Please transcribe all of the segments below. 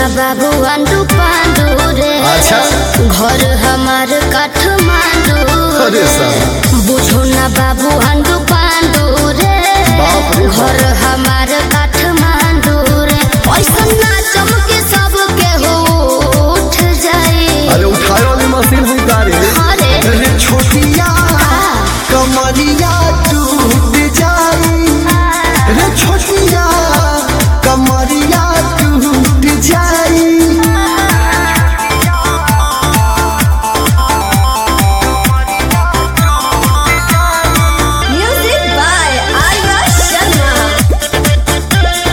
बाबू अंडू पांडू रे अच्छा। घर हमार काठमांडू अरे साला। बुझो ना बाबू अंडू पांडू रे बाप रे बाप। घर हमार काठमांडू रे ऐसा ना चमके सब के हो उठ जाए अरे उठाए वाली मशीन हुई तारे अरे अरे छोटिया कमरिया टूट जाई रे छोटिया कमरिया टूट जाई म्यूजिक बाय आर्या शर्मा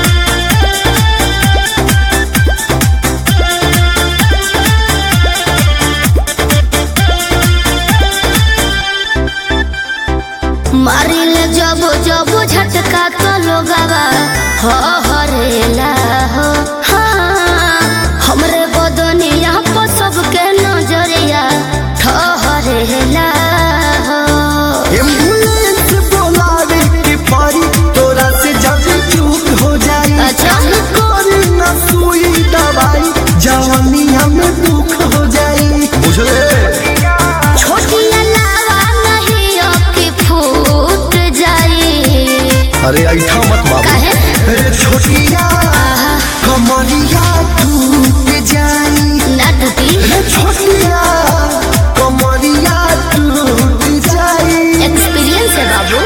मारिल जब जब झटका तो लोगवा हो हरेला हो हाँ हमरे बदनिया पर सबके नजरिया ठहरेला हो एम्बुलेंस बोलावे के पारी तोरा से जब चूक हो जाई अच्छा। कोरी ना सुई दवाई जवानिया में दुख हो जाई बुझले छोटी अलावा नहीं अबकी फूट जाई अरे ऐठा मत बाबू काहे? अरे छोटिया आहा, कमरिया टूट जाई ना टूटी अरे छोटिया कमरिया टूट जाई एक्सपीरियंस है बाबू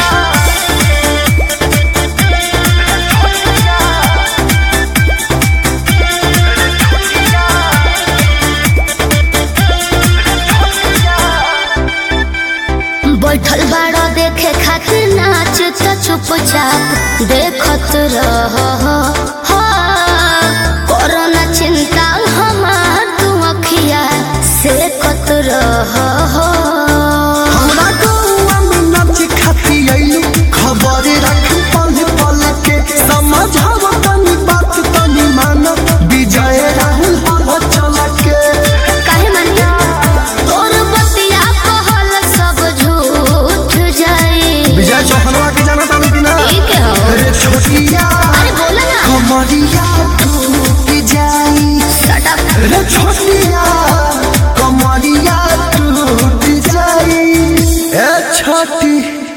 बैठल बाड़ो देखे खातिर नाच त चुपचाप देखत रह कोरोना चिंता हमार तू अखिया से कत रह हमरा गौआ में नाच खाती आइलू खबर रख पल पल के समझाव तनी बात तनी मान विजय राहुल हवा चल के काहे मानिया तोर बतिया कहल सब झूठ जाई विजय चौहनवा के जाना तानी कि ना ठीक है हो अरे छोटिया अरे बोला ना कमरिया टूट जाई शट अप अरे छोटिया कमरिया टूट जाई ए छोटी